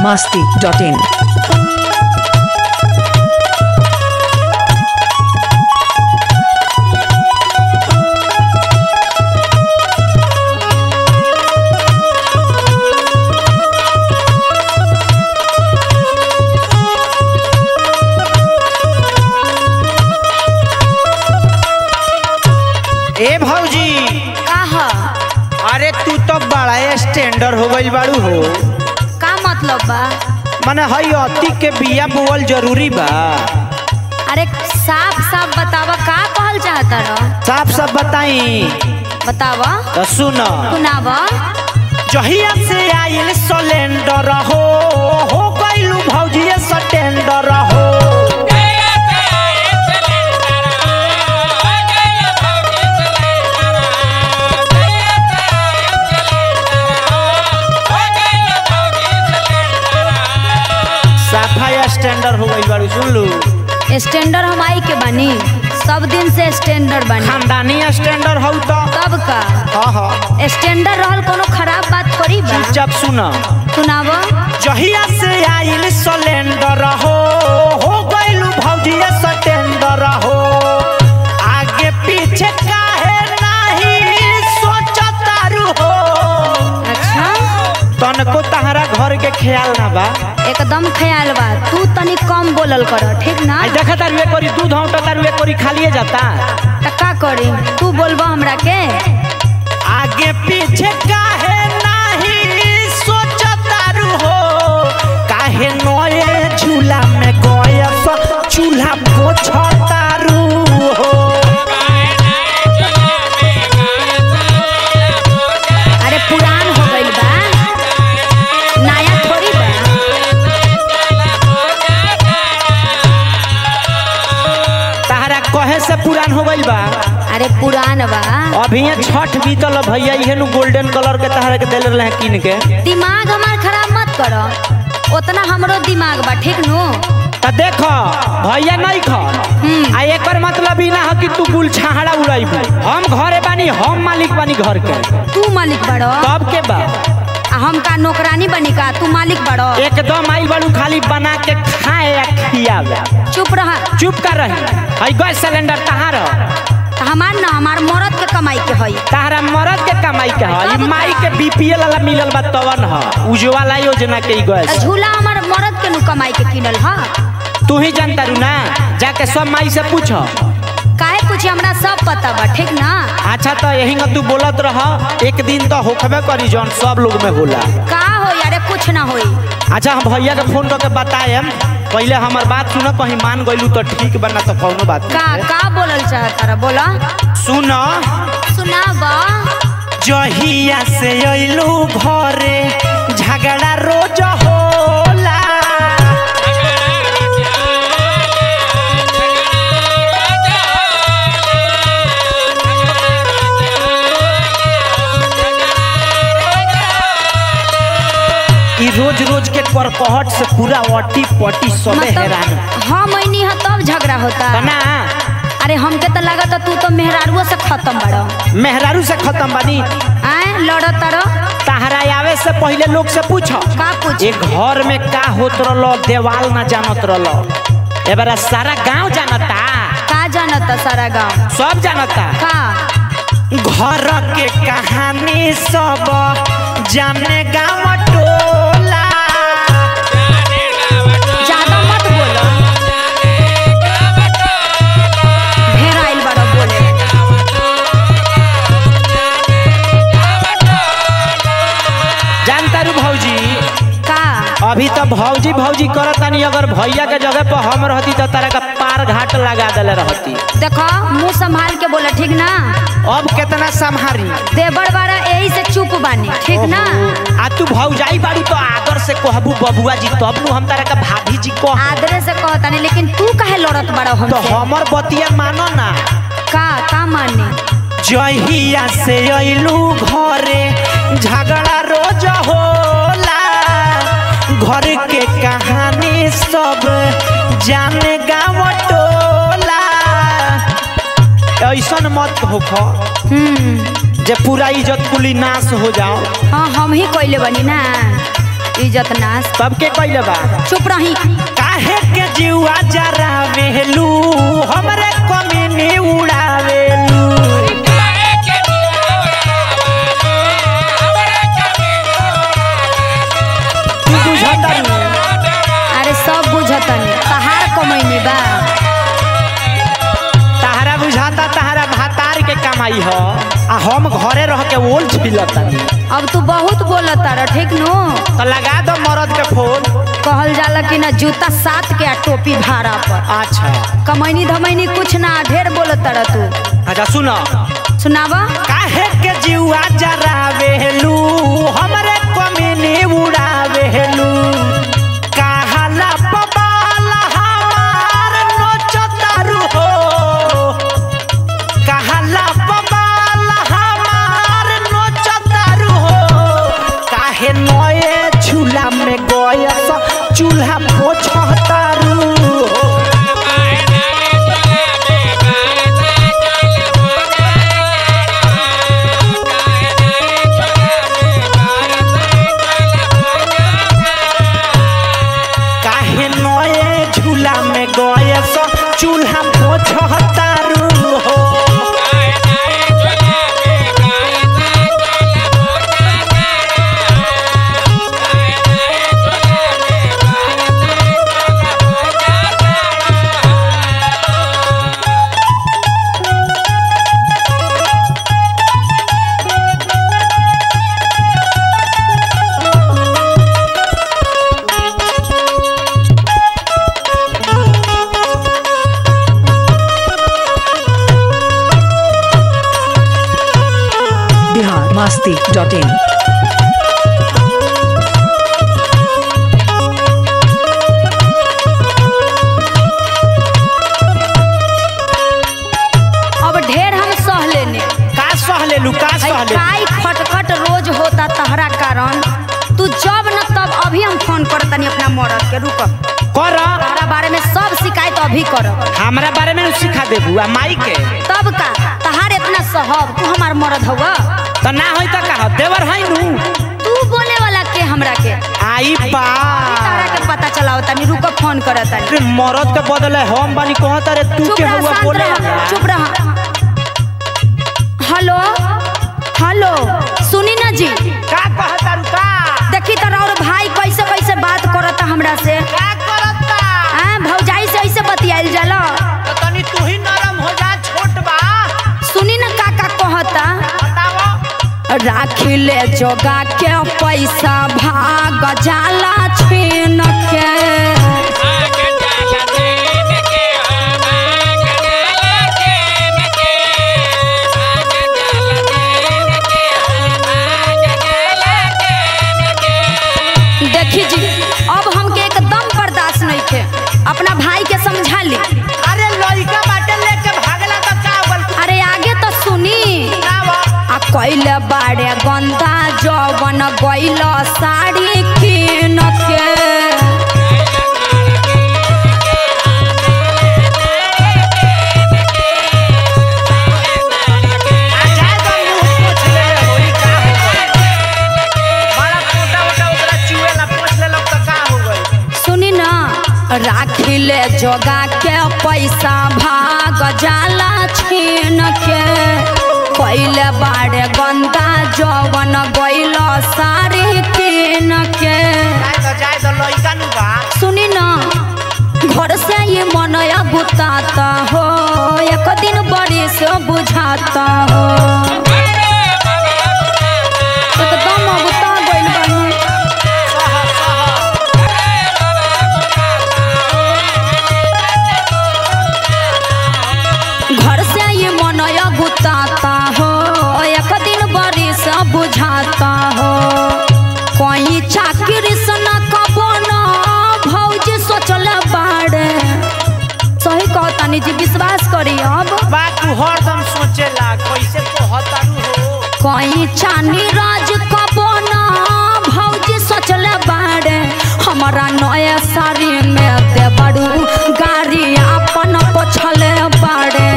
masti.in. ए भौजी का ह अरे तू तो बड़ा स्टैंडर हो गइल बाड़ू हो का मतलब बा माने हई अति के बिया बोवल जरूरी बा अरे साफ साफ बतावा का कहल चाहता रह साफ साफ बताई बतावा तो सुन सुनावा जहिया से आइल सिलेंडर हो हो गइलू भौजी स्टैंडर हो साफा स्टैंडर हो गइल बाड़ू सुन लू स्टैंडर हम आई के बनी सब दिन से स्टैंडर बनी खानदानी स्टैंडर हो तो तब का हाँ हाँ स्टैंडर रहल कोनो खराब बात थोड़ी बा चुपचाप सुन सुनावा जहिया से आइल सिलेंडर हो हो गइलू भौजी स्टैंडर हो आगे पीछे काहे नहीं सोचतारू हो अच्छा तनको तहरा घर के ख्याल ना बा एकदम ख्याल बा तू तनी कम बोलल कर ठीक ना आई देखा तारू एक करी दूध हौटा तारू एक करी खालिए जाता त का करी तू बोलबा हमरा के आगे पीछे काहे नहीं सोचतारू हो काहे नए झूला में गए चूल्हा पोछतारू हो अरे पुरान हो गइल बा नया थोड़ी बा तहरा कहे से पुरान हो गइल बा अरे पुरान बा अभी ये छठ बीतल भैया इहे नु गोल्डन कलर के तहरा के देले रहे किन के दिमाग हमार खराब मत करो उतना हमरो दिमाग बा ठीक नु त देख भैया नहीं ख हम्म। आ एकर मतलब ई ना ह कि तू गुल छाहड़ा उड़ाइबू हम घरे बानी हम मालिक बानी घर के तू मालिक बड़ो तब के बा आ हम का नौकरानी बनी का तू मालिक बड़ो एकदम आइल बाड़ू खाली बना के खाए या खियावे चुप रहा चुप कर रही हई गैस सिलेंडर तहार त हमार ना हमार मरद के कमाई के हई तहरा मरद के कमाई के ह ई माई के बीपीएल वाला मिलल बा तवन ह उज्ज्वला योजना के ई त गैस झूला हमार मरद के नु कमाई के किनल ह तू ही जानता रू ना जाके सब माई से पूछ काहे पूछे हमरा सब पता बा ठीक ना अच्छा तो यही तू बोलत रह एक दिन तो होखबे करी जौन सब लोग में होला का होई अरे कुछ ना होई अच्छा हम भैया के फोन करके बताएम पहले हमार बात सुन कहीं मान गइलू तो ठीक बना तो कौनो बात का नहीं का बोलल चाहता रह बोला सुन सुनावा जहिया से अइलू घरे झगड़ा रोज होला ई रोज रोज के करकहट से पूरा अटी पटी सबे हैरान मतलब हम ऐनी ह तब झगड़ा होता तना अरे हमके तो लागत तू तो मेहरारुओ से खत्म बड़ो मेहरारू से खत्म बनी आए लड़त तारो तहरा आवे से पहले लोग से पूछ का पूछ ये घर में का होत रहलो देवाल ना जानत रहलो एबारा सारा गांव जानता का जानता सारा गांव सब जानता का घर के कहानी सब जाने गांव टोला ज्यादा मत बोलो ढेर आइल बड़ो बोले जानता रू भौजी का अभी तो भौजी भौजी करतानी अगर भैया के जगह पर हम रहती तो तारा का पार घाट लगा देले रहती देखो मुंह संभाल के बोला ठीक ना अब कितना संभारी देवर बारा यही से चुप बानी ठीक ना आ तू भौजाई बाड़ी तो आदर से कहबू बबुआ जी तब नु हम तारा का भाभी जी कह आदरे से कहतानी लेकिन तू काहे लड़त बड़ो तो हमसे हमर बतिया मानो ना का का माने जहिया से अइलू घरे झगड़ा रोज होला घर के कहानी सब जाने गाँव टोला ऐसन मत होख हम्म जे पूरा इज्जत कुली नाश हो जाओ हाँ हम ही कोइले बनी ना इज्जत नाश सबके कइले बा चुप रही काहे के जीवा जरा वेलू हमरे कमीनी उड़ावेलू तू बुझता नहीं अरे सब बुझतनी तहार कमैनी बा तहरा बुझाता तहरा भातार के कमाई ह आ हम घरे रह के ओल छिलतानी अब तू बहुत बोलत तारा ठीक नु तो लगा दो मरद के फोन कहल जाला कि ना जूता सात के आ टोपी भाड़ा पर अच्छा कमैनी धमैनी कुछ ना ढेर बोलत तारा तू अच्छा सुनो सुनावा काहे के जीवा जरा वेलू हमरे कमीनी उड़ावेलू कहाला पबाला हमार नोचतारू हो कहाला पबाला हमार नोचतारू हो काहे नए झूला में गयस चूल्हा पोछतारू हो काहे नए झूला में गयस चूल्हा पोछतारू हो बिहार मस्ती डॉट इन अब ढेर हम सह लेने का सह लेलू का है सह लेलू काई खटखट रोज होता तहरा कारण तू जब न तब अभी हम फोन कर तनी अपना मरद के रुक कर तहरा बारे में सब शिकायत अभी कर हमरा बारे में सिखा देबू आ माई के तब का तहार इतना सहब तू हमार मरद हवा तो ना होई तो का देवर है नू तू बोले वाला के हमरा के आई बा तहरा के पता चलाओ तनी रुक फोन कर तनी अरे मरद के बदले हम बानी कहत रे तू चुप के रह हुआ शांत बोले रह चुप रह हेलो हेलो सुनी ना जी का कहत रू का देखी तो और भाई कैसे कैसे बात करता हमरा से का करता हाँ भौजाई से ऐसे बतियाइल जाला तो तनी तू ही नरम हो जा छोट बा सुनी ना का का कहता बताओ राखी ले जोगा के पैसा भाग जाला छीन के देखी जी अब हमके एकदम बर्दाश्त नहीं थे अपना भाई के समझा ली अरे लइका बाटे लेके भागला तो का बोल अरे आगे तो सुनी आ कैले बाड़े गंदा जवन गैल साड़ी किन के जाए तो मुंह पोछ ले होई का हो गई बड़ा मोटा मोटा ओकरा चुएला पोछ ले लब तो का हो गई सुनी ना राखी ले जोगा के पैसा भाग जाला छीन के कैले बाड़े गंदा जवन गैल साड़ी किन के जाए तो जाए तो लइका नु बा सुनी ना घर से ये मनया बुताता हो एक दिन बड़ी से बुझाता हो एकदम बुता गइल बानी घर से ये मनया बुताता हो एक दिन बड़ी से बुझाता हो कोई चाकरी से न कबो न भौजी सोचल बाड़े सही कहतानी जी विश्वास करी अब बा तू हरदम सोचेला कैसे कहता हो कोई चानी राज कबो न भौजी सोचल बाड़े हमारा नया साड़ी में दे बड़ू गाड़ी अपन पोछले बाड़े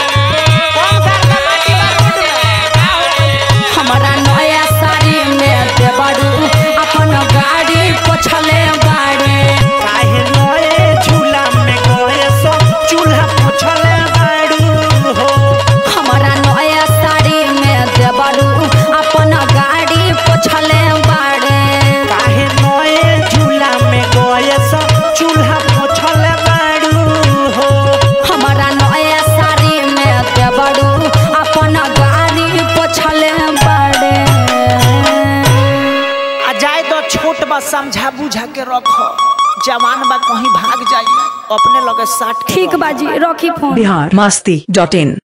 कौन घर का माटी बा रोड में हमारा नया साड़ी में बा समझा बुझा के रखो जवान बा कहीं भाग जाई अपने लगे साट के ठीक रखो। बाजी रखी फोन बिहार मस्ती डॉट इन